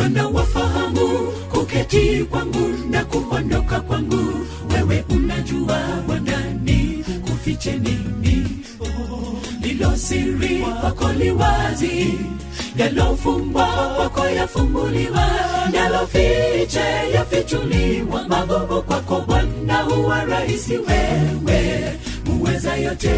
Bwana wafahamu kuketi kwangu na kuondoka kwangu, wewe unajua Bwana ni kufiche nini lilo siri kwako liwazi, yalofumbwa kwako yafumbuliwa, yalofiche yafichuliwa. Magumu kwako Bwana huwa rahisi, wewe muweza yote.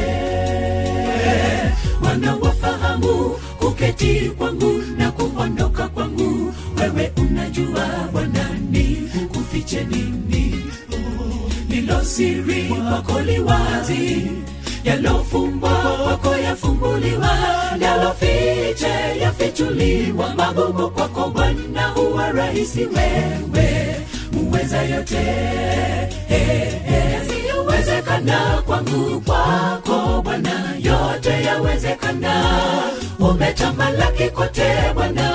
Bwana wafahamu kuketi kwangu na kuondoka kwangu, wewe unajua Bwana ni kufiche nini lilo siri kwako liwazi yalofumbwa kwako yafumbuliwa, yalofiche yafichuliwa. Magumu kwako Bwana huwa rahisi, wewe muweza yote. Yasiyowezekana kwangu, kwako Bwana yote yawezekana. Umetamalaki kote Bwana,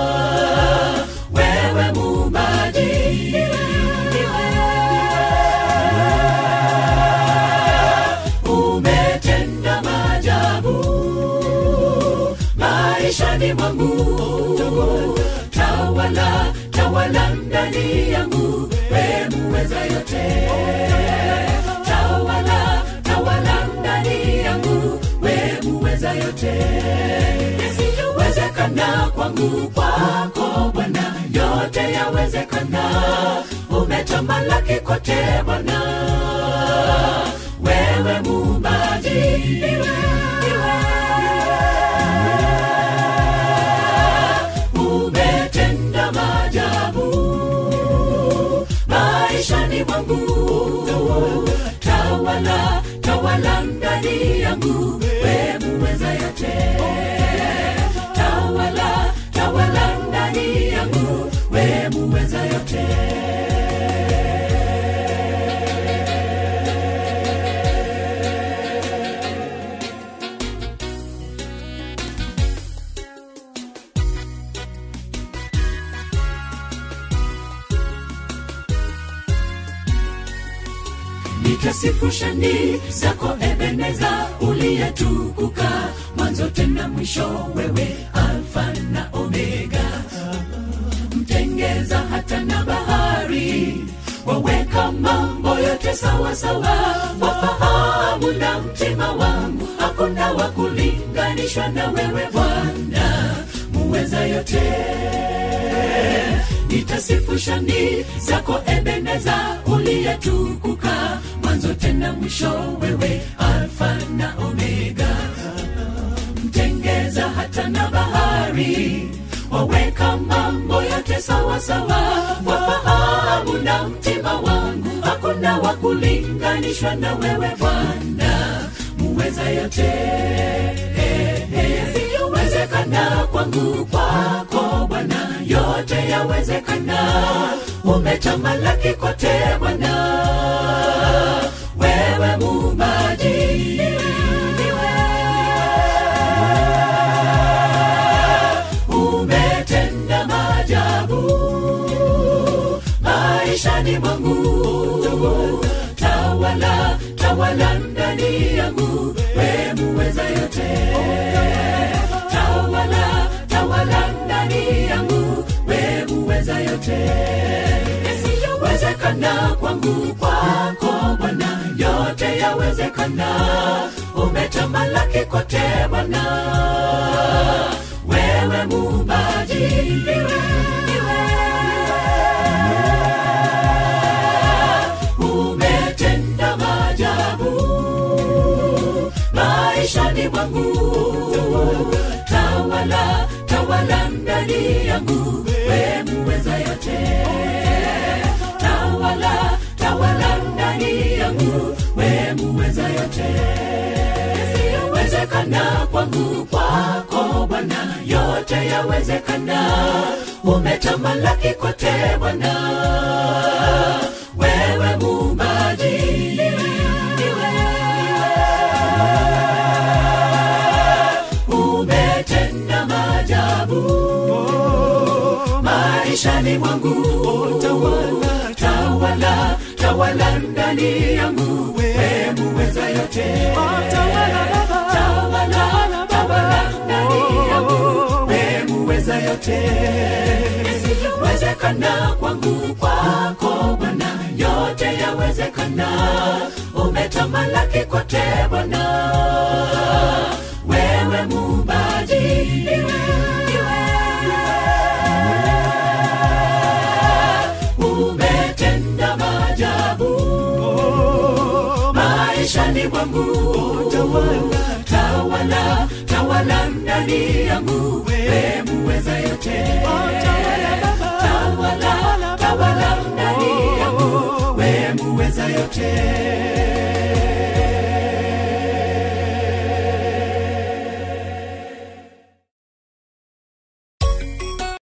wewe muumbaji umetenda maajabu maishani mwangu, tawala tawala ndani yangu, we muweza yote. Tawala tawala ndani yangu, we muweza yote. Yasiyowezekana kwangu, kwako Bwana yote yawezekana. Umetamalaki kote Bwana wewe muumbaji iwe, iwe. umetenda maajabu maishani mwangu tawala tawala ndani yangu we muweza yote tawala tawala ndani yangu we muweza yote nitasifu shani zako Ebeneza, uliyetukuka mwanzo tena mwisho, wewe Alfa na Omega, mtengeza hata na bahari, waweka mambo yote sawa sawa, wafahamu na mtima wangu, hakuna wa kulinganishwa na wewe Bwana muweza yote nitasifu shani zako Ebeneza, uliyetukuka mwanzo tena mwisho, wewe Alfa na Omega, mtengeza hata na bahari, waweka mambo yote sawa sawa, wafahamu na mtima wangu, hakuna wa kulinganishwa na wewe Bwana muweza yote yasiyowezekana kwangu, kwako Bwana yote yawezekana. Umetamalaki kote Bwana, wewe muumbaji umetenda maajabu maishani mwangu, tawala tawala ndani yangu, we muweza yote tawala tawala ndani yangu, we muweza yote. Yasiyowezekana kwangu, kwako Bwana yote yawezekana. Umetamalaki kote Bwana, wewe muumbaji iwe, iwe. umetenda maajabu maishani mwangu tawala tawala ndani yangu we muweza yote tawala tawala ndani yangu we muweza yote yasiyowezekana kwangu kwako bwana yote yawezekana umetamalaki kote bwana wewe muumbaji umetenda maajabu maishani mwangu tawala tawala tawala ndani yangu we muweza yote tawala tawala tawala ndani yangu we muweza yote yawezekana kwangu kwako bwana yote yawezekana umetamalaki kote bwana wewe muumbaji iwe, iwe. umetenda maajabu maishani mwangu tawala tawala tawala ndani yangu we muweza yote tawala tawala ndani yangu we muweza yote